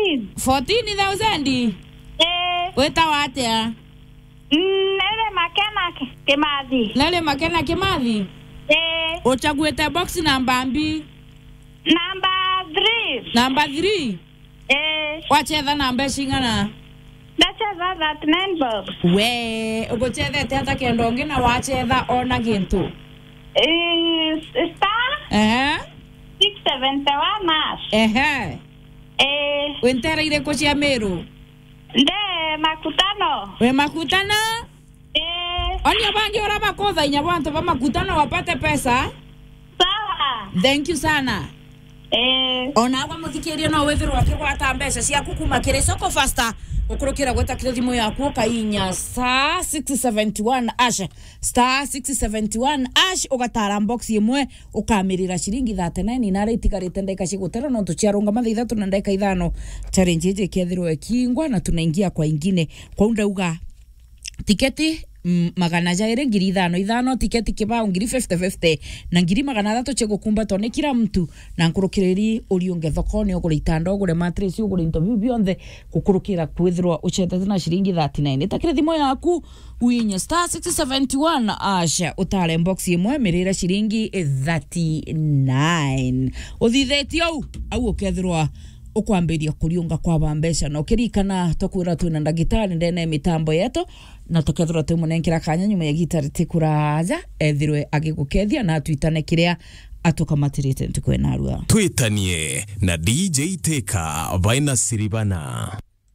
14. 14000 Eh, wĩtagwo atĩa nere makena Ki- Kimathi. nalĩ makena kĩmathi Eh, ũchaguĩte box namba mbi number 3. namba 3 Eh, wachetha namba cing'ana ndacheza 39 bob. we ũgũchethete hata kenda ũngĩ na wachetha ona gĩntũ Eh, star ehe 671 hash. ehe Eh, wĩntera irĩkũ cia mĩrũ nde makutano. wĩ makutano Eh, onia bangi ũra bakũthainya bantu ba makutano wapate pesa sawa. thank you sana Eh, onagwa mũthikĩrie no wĩthĩrwo akĩgwata mbeca ciaku kuma kĩrĩ soko fasta ũkũrũkĩra gwĩtakĩra thimũ yaku ũkainya star 671 ash star 671 ash ũgatara box ĩmwe ũkamĩrĩra ciringi 39 na arĩa itigarĩte ndagĩka cigũtera no tũciarũnga mathaa ithatũ na ndagĩka ithano challenge ĩjĩ ĩkethĩrwo ĩkingwa na tunaingia kwa ingine kwa ndauga tiketi mm, magana jaire ngiri ithano ithano tiketi kibao ngiri 50 na ngiri magana athatu cigukumbatwo ni kila mtu na nkurukiriri uriunge thokoni ugure itanda ugure matress ugure into biu bionthe gukurukira kwithirwa ucetete na ciringi 39 itakire thimu yaku uinye star 671 asha utare box imwe mirire ciringi 39 uthithetio au au ukethirwa ukwambiria kuriunga kwaba mbeca na ukirikana tukwira twina ndagitari ndene mitambo yetu na tukethirwa twimunenkira kanya nyuma ya gitari tikuraja ethirwe agigukethia na twitane kiria atukamatirite ntukwena arua twitanie na dj teka vaina siribana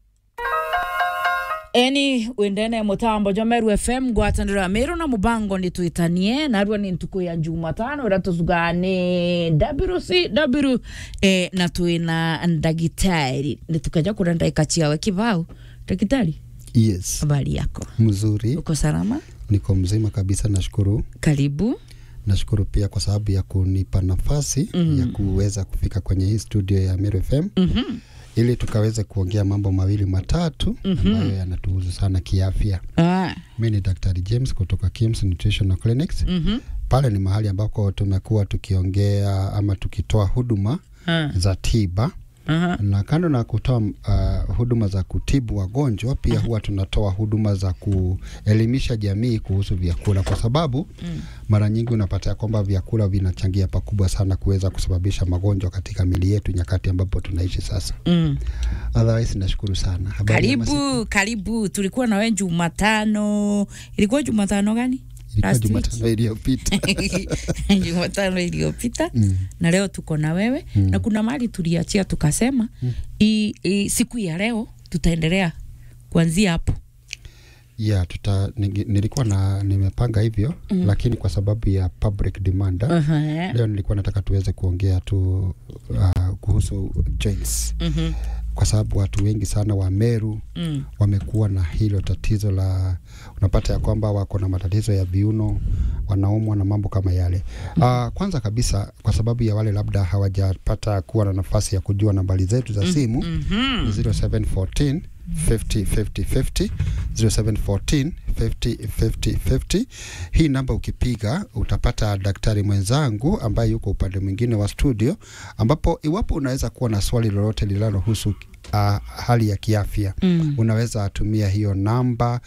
eni windene mutambo jomeru fm ngwataniro ya miru na mubango ni twitanie narua ni ntuku ya jumatano ira tuzugaa ni wcw eh, na twina ndagitari nitukaja kura ndaika ciawe kibao ndagitari Yes, habari yako mzuri, uko salama niko mzima kabisa, nashukuru. karibu Nashukuru pia kwa sababu ya kunipa nafasi mm. ya kuweza kufika kwenye hii studio ya Meru FM mm-hmm. ili tukaweze kuongea mambo mawili matatu mm-hmm. ambayo yanatuhusu sana kiafya. ah. Mi ni Daktari James kutoka Kims Nutritional Clinics. mm-hmm. Pale ni mahali ambako tumekuwa tukiongea ama tukitoa huduma ah. za tiba Aha. na kando na kutoa uh, huduma za kutibu wagonjwa pia huwa tunatoa huduma za kuelimisha jamii kuhusu vyakula, kwa sababu mm. mara nyingi unapata ya kwamba vyakula vinachangia pakubwa sana kuweza kusababisha magonjwa katika mili yetu nyakati ambapo tunaishi sasa. Mm. Otherwise, nashukuru sana. Habari ya masiku? karibu karibu tulikuwa nawe jumatano ilikuwa jumatano gani Ilikuwa Last week? Jumatano iliyopita. jumatano iliyopita Mm. na leo tuko na wewe Mm. na kuna mali tuliachia tukasema Mm. i, i, siku ya leo tutaendelea kuanzia hapo Yeah, tuta, ningi- nilikuwa na nimepanga hivyo mm. lakini kwa sababu ya public demand uh-huh. leo nilikuwa nataka tuweze kuongea tu uh, kuhusu joints uh-huh. kwa sababu watu wengi sana wa Meru mm. wamekuwa na hilo tatizo la unapata ya kwamba wako na matatizo ya viuno wanaumwa na mambo kama yale uh, kwanza kabisa kwa sababu ya wale labda hawajapata kuwa na nafasi ya kujua nambari zetu za simu mm-hmm. ni 0714 50 50 50 0714 50 50 50. Hii namba ukipiga utapata daktari mwenzangu ambaye yuko upande mwingine wa studio, ambapo iwapo unaweza kuwa na swali lolote linalohusu uh, hali ya kiafya Mm. unaweza tumia hiyo namba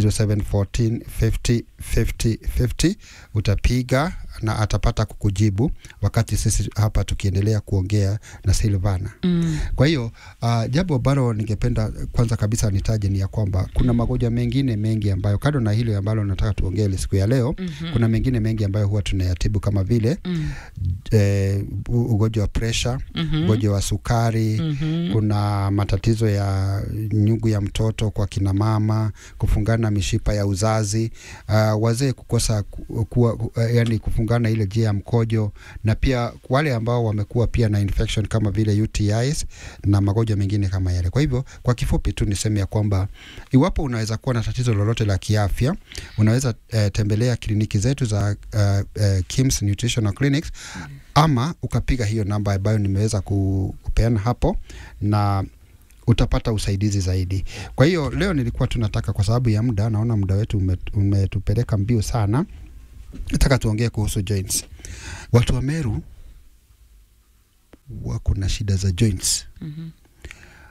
0714 50 50 50 utapiga na atapata kukujibu wakati sisi hapa tukiendelea kuongea na Silvana. Mm. Kwa hiyo uh, jambo ambalo ningependa kwanza kabisa nitaje ni ya kwamba kuna magonjwa mengine mengi ambayo kando na hilo ambalo nataka tuongee ile siku ya leo Mhm. kuna mengine mengi ambayo huwa tunayatibu kama vile Mm. eh, u- ugonjwa wa presha Mhm. ugonjwa wa sukari Mhm. kuna matatizo ya nyugu ya mtoto kwa kina mama, kufungana mishipa ya uzazi, uh, wazee kukosa ku- kuwa, uh, yani kufungana ile njia ya mkojo, na pia wale ambao wamekuwa pia na infection kama vile UTIs na magonjwa mengine kama yale. Kwa hivyo kwa kifupi tu niseme ya kwamba iwapo unaweza kuwa na tatizo lolote la kiafya, unaweza uh, tembelea kliniki zetu za uh, uh, Kims Nutritional Clinics ama ukapiga hiyo namba ambayo nimeweza ku- kupeana hapo na utapata usaidizi zaidi. Kwa hiyo leo nilikuwa tunataka, kwa sababu ya muda, naona muda wetu ume- umetupeleka mbio sana, nataka tuongee kuhusu joints. Watu wa Meru wako na shida za joints Mhm.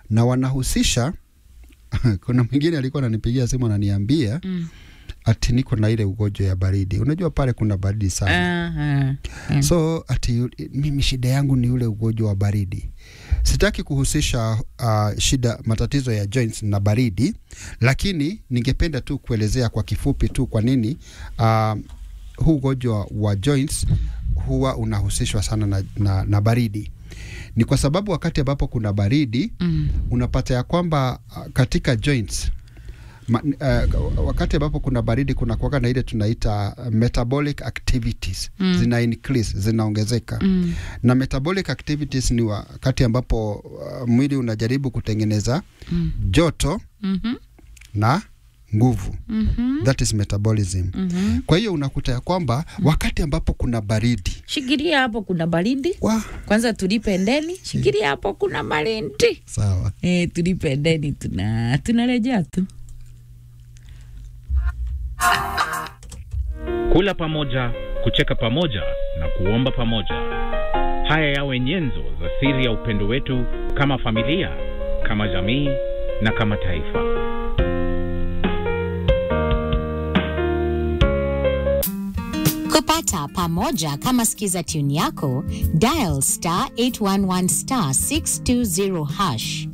na wanahusisha kuna mwingine alikuwa ananipigia simu ananiambia Mm. ati niko na ile ugonjwa ya baridi. Unajua pale kuna baridi sana. Aha. Mm. So ati mimi shida yangu ni ule ugonjwa wa baridi. Sitaki kuhusisha uh, shida matatizo ya joints na baridi, lakini ningependa tu kuelezea kwa kifupi tu kwa nini uh, huu ugonjwa wa joints huwa unahusishwa sana na, na, na baridi. Ni kwa sababu wakati ambapo kuna baridi Mm. unapata ya kwamba uh, katika joints Ma, uh, wakati ambapo kuna baridi kuna kuwaga na ile tunaita uh, metabolic activities Mm. zina increase zinaongezeka Mm. na metabolic activities ni wakati ambapo uh, mwili unajaribu kutengeneza Mm. joto Mhm. na nguvu Mhm. that is metabolism Mhm. kwa hiyo unakuta ya kwamba wakati ambapo kuna baridi Shikilia hapo kuna baridi. wa Kwanza tulipe ndeni. Shikilia hapo kuna baridi. sawa Eh, tulipe ndeni tuna tunarejea tu. kula pamoja, kucheka pamoja na kuomba pamoja. Haya yawe nyenzo za siri ya upendo wetu kama familia, kama jamii na kama taifa. kupata pamoja kama skiza tune yako dial star 811 star 620 hash